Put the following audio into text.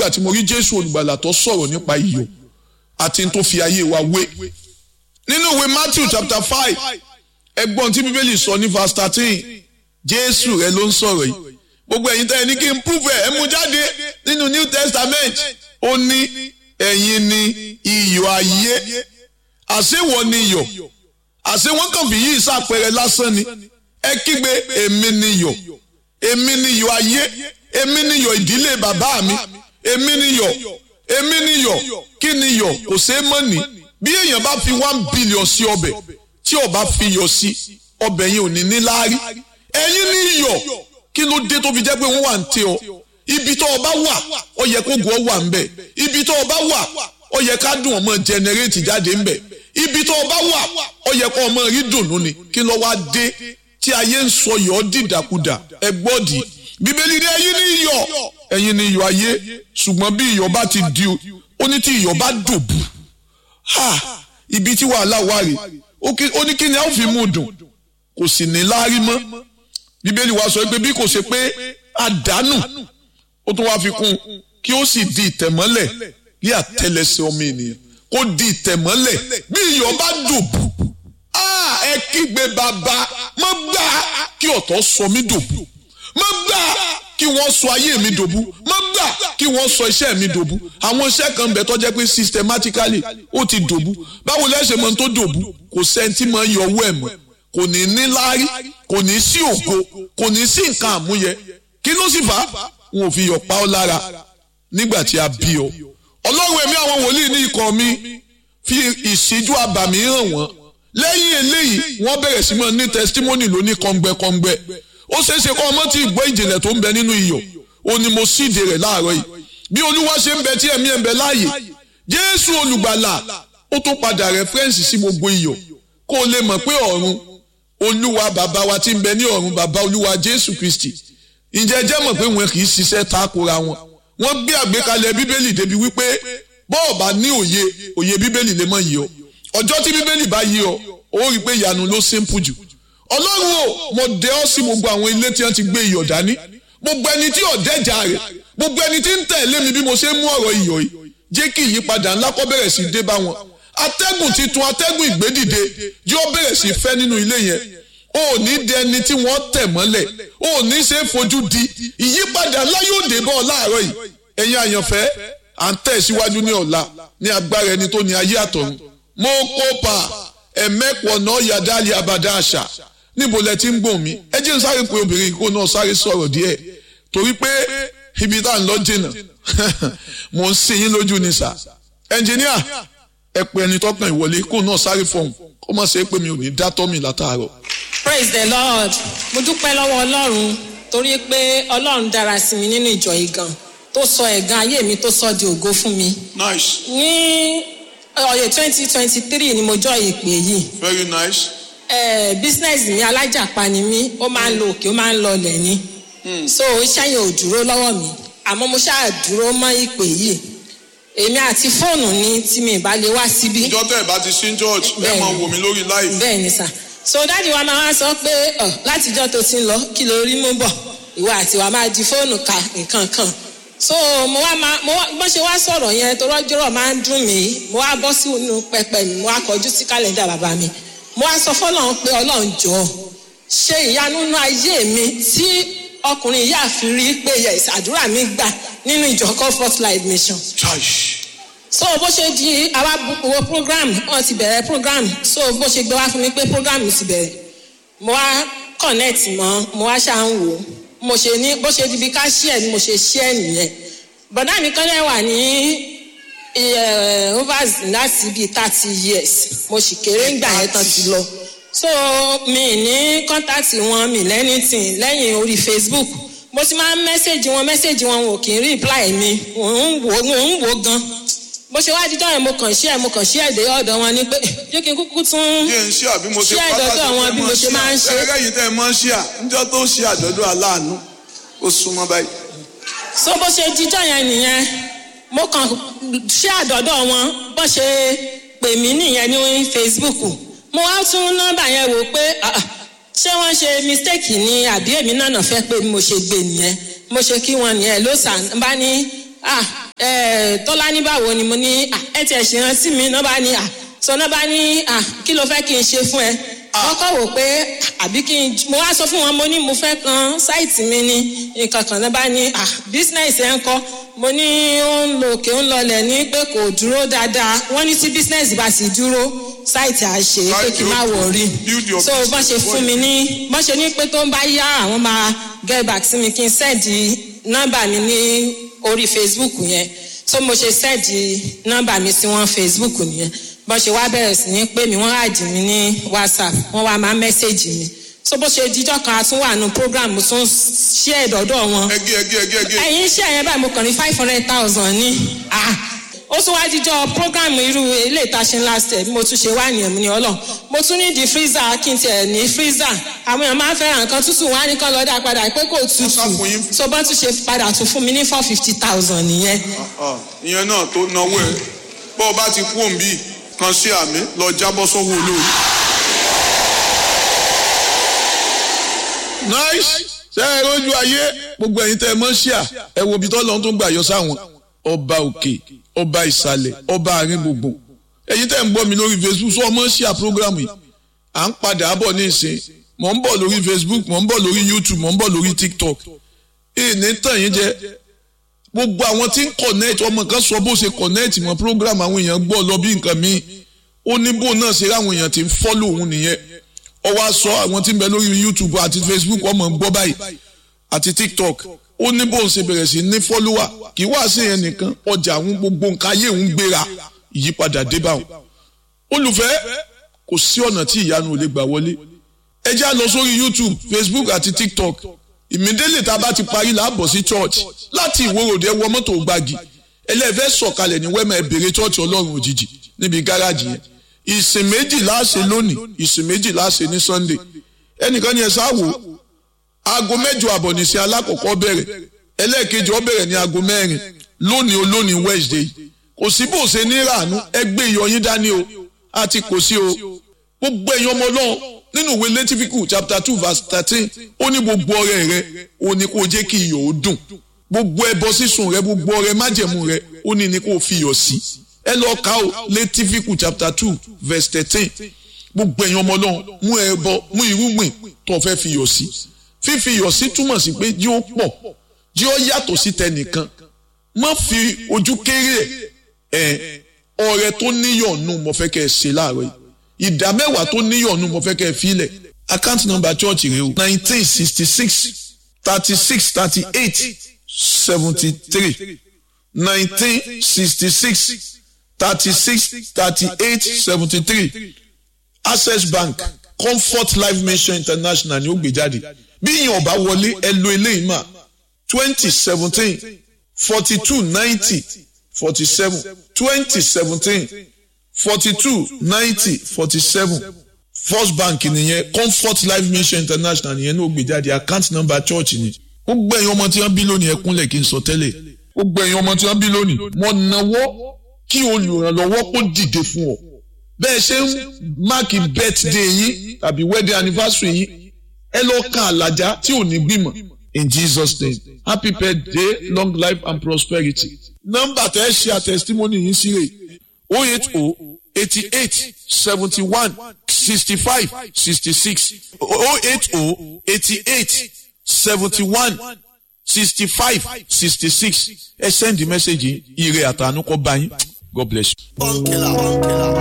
nígbà tí mo rí jésù olùgbàlà tó sọ̀rọ̀ nípa iyọ̀ àti tó fi ayé wa wé nínú ìwé matthew chapter five ẹgbọ́n tí bíbélì sọ ní verse thirteen jésù rẹ ló ń sọ̀rọ̀ yìí gbogbo ẹ̀yin tẹ́ ẹ ní kí n prove ẹ̀ ẹ mú jáde nínú new testament ó ní ẹ̀yin ni iyọ̀ ayé àṣewọ̀ ni iyọ̀ àṣé wọ́n kàn fi yí ìsàpẹrẹ lásán ni ẹ kígbe èmi ni iyọ̀ èmi ni iyọ̀ ayé èmi ni iyọ̀ ìdílé bàbá mi èmi ni iyọ̀ èmi ni iyọ̀ kí ni iyọ̀ kò ṣeé mọ̀ ní bí èèyàn bá fi one billion sí ọbẹ̀ tí ó bá fi iyọ̀ sí ọbẹ̀ yẹn ò ní ní láárí ẹ̀yin ni iyọ̀ kí ló dé tó fi jẹ́ pé wọ́n wà ń tẹ ọ ibi tó o bá wà ó yẹ kó gùn ọ wà ń bẹ̀ ibi tó o bá wà ó yẹ ká dùn ọmọ jẹnẹrétì jáde ń bẹ̀ ibi tó o bá wà ó yẹ kó ọmọ rí dùnú ni kí ló wá dé tí ayé ń sọ yọ̀ ọ́ dìdàkudà ẹ gbọ́dì bíbélì ní ẹ̀yin ní iyọ̀ ẹ̀yin ní iyọ̀ ayé ṣùgbọ́n bí iyọ̀ bá ti di ó ní tí iyọ̀ bá dòbù ha ibi tí wàhálà wà rè ó ní kí ni a ó fi mú dùn kò sì ní láárí mọ́ bíbélì wa sọ pé bí kò ṣe pé àdánù ó tún wá fi kún kí ó sì di ìtẹ̀mọ́lẹ̀ ní àtẹlẹsẹ̀ ọmọ ènìyàn kó di ìtẹ̀mọ́lẹ̀ bí iyọ̀ bá dòbù ẹ kígbe bàbá má gbà kí ọ̀tọ̀ sọ mí dòbù má gbà kí wọ́n sọ ayé mi dòbú má gbà kí wọ́n sọ iṣẹ́ mi dòbú àwọn iṣẹ́ kan bẹ̀ tó jẹ́ pé systematically ó ti dòbú báwo lẹ́sẹ̀ mọ́ tó dòbú kò sẹ́ńtì mọ́ yọ owó ẹ̀ mọ́ kò ní ní láárí kò ní sí ògo kò ní sí nǹkan àmúyẹ kí ló sì fà á wọn ò fi yọ̀ pa ọ́ lára nígbà tí a bí ọ ọlọ́run ẹ̀mí àwọn wòlíì ní ikọ̀ mi fi ìṣíjú abàmì hàn wọ́n lẹ́yìn eléyìí wọ́n bẹ̀rẹ̀ sí mọ́ ní testimony lóní kọ́ngbẹ́kọ́ngbẹ́ ó ṣeé ṣe kọ́ ọmọ tí ìgbọ́ ìjìnlẹ̀ tó ń bẹ nínú iyọ̀ ó ní mo síde rẹ̀ láàárọ̀ yìí bí olúwa ṣe ń bẹ tí ẹ̀mí ẹ̀ ń bẹ láàyè jésù olùgbàlà ó tún padà rẹ́fẹ́rẹ́nsì sí gbogbo iyọ̀ kó o lè mọ̀ pé ọ̀run olúwa bàbá wa tí ń bẹ ní ọ̀run bàbá olúwa jésù kristi ǹjẹ́ jẹ́ mọ̀ pé wọn kì í ṣiṣẹ́ takora wọn wọ́n gbé àgbékalẹ̀ bíbélì débi wípé bọ́ọ̀ bá ní òye òye bíbélì lè mọ̀ yìí ọ ọjọ́ tí bíbélì bá yí ọ ó rí i pé ìyanu ló simple jù ọlọ́run o mo dẹ ọ́ sí gbogbo àwọn ilé tí wọ́n ti gbé iyọ̀ dání gbogbo ẹni tí ọ̀dẹ́jà rẹ̀ gbogbo ẹni tí ń tẹ̀lé mi bí mo ṣe ń mú ọ̀rọ̀ iyọ̀ yìí jẹ́ kí ìyípadà ńlá kó bẹ̀rẹ̀ sí dé bá wọn atẹ́gùn titun atẹ́gùn ìgbédìde yóò bẹ̀rẹ̀ sí fẹ́ nínú ilé yẹn o ò ní dẹ ẹni tí wọ́n tẹ̀ mọ́lẹ̀ o ò ní ṣe é fojú di ìyípadà ńlá yóò dé bọ́ ọ láàárọ̀ yìí ẹ̀yin àyànfẹ́ à ń tẹ̀ síwájú ní ọ̀la ní agbára ẹni tó ní ayé àtọ̀run mo kópa ẹ̀mẹ́pọ̀ náà yàdá abàdá àṣà níbo lẹ ti ń gbọ̀n mi ẹ jẹ́ n sáré pé obìnrin kó náà sáré sọ̀rọ̀ díẹ̀ torí pé ibi tá à ń lọ jìnnà mò ń sin yín lójú ni sà ẹnjìníà ẹ pé ẹni tọkàn ìwọlé kó náà sáré fọhùn kó má ṣe é pé mi ò ní dá tọ́ mi látàárọ̀. praise the lord mo dúpẹ́ lọ́wọ́ ọlọ́run torí pé ọlọ́run dára sí mi nínú ìjọ yìí gan tó sọ ẹ̀gàn ayé mi tó sọ di ògo fún mi. nice ní ọ̀yẹ̀ twenty twenty three ni mo jọ ìpè yìí very nice. eh, business mi alájàpá ni mí ó máa ń lo òkè ó máa ń lọlẹ̀ ni so iṣẹ́ yẹn ò dúró lọ́wọ́ mi àmọ́ mo ṣáà dúró mọ́ ìpè yìí èmi àti fóònù ni tí mi ìbá lè wá síbí ìjọ tẹ́ ẹ̀ bá ti sí church ẹ Bẹ́ẹ̀ni. máa wò mí lórí live. bẹ́ẹ̀ ni sà so dáàdi wa máa wá sọ pé ọ látijọ́ tó ti ń lọ kí ló rí mú bọ̀ ìwọ àti wa máa di fóònù ka nǹkan kan so mo wá máa mo wá bó ṣe wá sọ̀rọ̀ yẹn tó rọ́jọ́rọ̀ máa ń dùn mí mo wá bọ́ sí inú pẹpẹ mi mo wá kọjú sí kálẹ̀ndà bàbá mi mo wá sọ fọlọ́run pé ọlọ́run jọ ṣe ìyanu nínú ayé mi tí ọkùnrin yìí àfi rí pé yes àdúrà mi gbà nínú ìjọ comfort life mission church so bó ṣe di àwa bu- wo program wọn ti bẹ̀rẹ̀ program so bó ṣe gbé wá fún mi pé program ti bẹ̀rẹ̀ mo wá connect mọ́ mo wá ṣáà ń wò ó mo ṣe ní bó ṣe di bí ká share ni mo ṣe share nìyẹn bọ̀dá mi kan lẹ́ wà ní eh, overs láti bíi thirty years mo sì kéré ńgbà yẹn tán ti lọ so mi ní contact wọn mi lẹ́nìtìn lẹ́yìn orí facebook mo ti máa ń mẹ́sẹ̀gì wọn mẹ́sẹ̀gì wọn wọn kì í reply mi mò ń wò mò ń wò gan bó ṣe wá dídọ́ yẹn mo kàn ṣí ẹ̀ mo kàn ṣí ẹ̀ dé ọ̀dọ̀ wọn ni pé jẹ́ kí n kúkú tún kí n ṣí àbí mo ṣe Ṣí àjọ̀dún àwọn bí mo ṣe máa ń ṣe. ẹgbẹ́ yìí tẹ́ ẹ máa ń ṣí à níjọ́ tó ṣí àjọ̀dún aláàánú ó súnmọ́ báyìí. so bó ṣe dídọ́ yẹn nìyẹn mo kàn ṣí àdọ́dọ̀ wọn bó ṣe pè mí nìyẹn ní facebook mo wá tún nọ́mbà yẹn wò pé ah, ah, ṣé wọ́n ṣe mistake ni àbí èmi náà nà fẹ́ pé mo ṣe gbé nìyẹn mo ṣe kí wọn nìyẹn ló sàn bá ní ah tọ́lá ní báwo ni mo ní "Ah, ẹ tiẹ̀ ṣe rántí mi náà bá ní à sọ náà bá ní à kí ló fẹ́ kí n ṣe fún ẹ wọ́n kọ́ wò pé àbí kí n mo wá sọ fún wọn mo ní mo fẹ́ kan sáìtì mi ní nǹkan kan náà bá ní à bísínẹ́sì ẹ̀ ń kọ́ mo ní ó ń lo òkè ń lọlẹ̀ ní pé kò dúró dáadáa wọ́n ní tí bísínẹ́sì bá sì dúró sáìtì àṣe pé kí n má wọ̀rí Build your so bọ́n ṣe business fún mi ní bọ́n ṣe ní pé tó ń bá yá àwọn máa get back sí mi kí n sẹ́ẹ̀dì nọ́mbà mi ní orí facebook yẹn so mo ṣe sẹ́ẹ̀dì nọ́mbà mi sí wọn facebook nìyẹn bọ́n ṣe wá bẹ̀rẹ̀ sí ní pé mi wọ́n àdì mí ní whatsapp wọ́n wá máa mẹ́sẹ̀gì mi so bó ṣe dijọ́ kan a tún wà nù program mo tún ṣí ẹ̀dọ̀dọ̀ wọn ẹgẹ ẹgẹ ẹgẹ ẹgẹ ẹ̀yin iṣẹ́ yẹn báyìí mo kàn ní five hundred thousand ní ah ó tún wá jíjọ program irú ilé ìtaṣe last year bí mo tún ṣe wá nìyẹn mo ní ọlọ́run mo tún ní di freezer kí n tiẹ̀ ní freezer àwọn èèyàn máa ń fẹ́ràn nǹkan tútù wá ní kán lọ́ọ́ dá padà pé kò tútù sá fún yín. so bọ́n tún ṣe padà tún fún mi ní four fifty thousand nìyẹn Ah, ìyẹn náà tó náwó ẹ bó o bá ti kú òǹbí kan sí àmì lọ jábọ́ sọ́wọ́ olórí. nice ṣe é rójú ayé gbogbo ẹ̀yin tẹ́ ẹ mọ̀ ṣíà ẹ wo ibi tó lọ́n tó ń gbà yọ sáwọn ọba òkè ọba ìsàlẹ̀ ọba àárín gbogbo ẹ̀yin tẹ́ ẹ ń gbọ́ mi lórí facebook sọ ọmọ ṣíà program yìí à ń padà bọ̀ ní ìsìn mò ń bọ̀ lórí facebook mò ń bọ̀ lórí youtube mò ń bọ̀ lórí tiktok ìní tàn yín jẹ gbogbo àwọn tí ń connect ọmọ kan sọ bó ṣe connect mọ program àwọn èèyàn gbọ́ lọ bí nǹkan míì ó ní bó náà ṣe ráwọn èèyàn tí ń follow òun nìyẹn ó wá sọ àwọn tí ń bẹ lórí youtube àti facebook ọmọ ń gbọ́ báyìí àti tiktok ó ní bó ń ṣe bẹ̀rẹ̀ sí ní follower kì í wá sí yẹn nìkan ọjà àwọn gbogbo nǹkan ayé òun gbéra ìyípadà dé bá wọn olùfẹ́ kò sí ọ̀nà tí ìyanu ò lè gbà wọlé ẹ já lọ sórí youtube facebook àti tiktok ìmídélé tá a bá ti parí láàbọ̀ sí church láti ìwòròdé wọ mọ́tò gbági ẹlẹ́fẹ́ sọ̀kalẹ̀ ní wẹ́mọ̀ ẹ̀bẹ̀rẹ̀ church ọlọ́run òjijì níbi gáràjì yẹn ìsìn méjì láàṣẹ lónìí ìsìn méjì láàṣẹ ní sunday ẹnìkan ni ẹ sáwò aago mẹ́jọ àbọ̀ nìṣẹ́ alákọ̀ọ́kọ́ bẹ̀rẹ̀ ẹlẹ́ẹ̀kejì ó bẹ̀rẹ̀ ní aago mẹ́rin lónìí olónìí wednesday kò sí bó ṣe ní ràánú ẹgbẹ́ ìyọyín dání o àti kò sí o gbogbo ẹ̀yin ọmọ ọlọ́run nínú ìwé lẹ́tífíkù chapter two verse thirteen ó ní gbogbo ọrẹ rẹ ó ní kó jẹ́ kí iyọ̀ ó dùn gbogbo ẹbọ sísun rẹ gbogbo ọrẹ májẹ̀mú rẹ ó ní ní kó fi iyọ̀ sí ẹ lọ ka o lẹ́tífíkù chapter two verse thirteen gbogbo ẹ̀yin ọmọ ọlọ́run mú ẹbọ mú irúgbìn tó fẹ́ fi iyọ̀ sí fífi iyọ̀ sí túmọ̀ sí pé jí ó pọ̀ jí ó yàtọ̀ sí tẹnìkan má fi ojú kéré ẹ̀ ọrẹ tó níyọ̀nù mo fẹ́ kẹ́ ẹ ṣe láàárọ̀ yìí ìdá mẹ́wàá tó níyọ̀nù mo fẹ́ kẹ́ ẹ filẹ̀ account number church rẹ o nineteen sixty six thirty six thirty eight seventy three nineteen sixty six thirty six thirty eight seventy three access bank comfort life mission international ni ó gbé jáde bí ìyẹn ọba wọlé ẹ lo eléyìí mà twenty seventeen forty two ninety forty seven twenty seventeen forty two ninety forty seven first bank nìyẹn comfort life mission international nìyẹn ní ó gbé jáde account number church ni gbogbo ẹ̀yin ọmọ tí wọ́n bí lónìí ẹ kúnlẹ̀ kí n sọ tẹ́lẹ̀ gbogbo ẹ̀yin ọmọ tí wọ́n bí lónìí mo nawọ́ kí olùrànlọ́wọ́ kó dìde fún ọ bẹ́ẹ̀ ṣe ń máàkì birthday yín tàbí wedding anniversary yín ẹ lọ kan àlàjá tí ò ní gbìmọ̀ in jesus name happy birthday long life and prosperity nọ́mbà tẹ́ ẹ ṣe àtẹ̀sítímọ́nì yín sí rè o eight o eighty eight seventy one sixty five sixty six o eight o eighty eight seventy one sixty five sixty six ẹ send the message yìí ire àtànú kọ́ bá yín god bless you. Bọ́ńkìlà bọ́ńkìlà.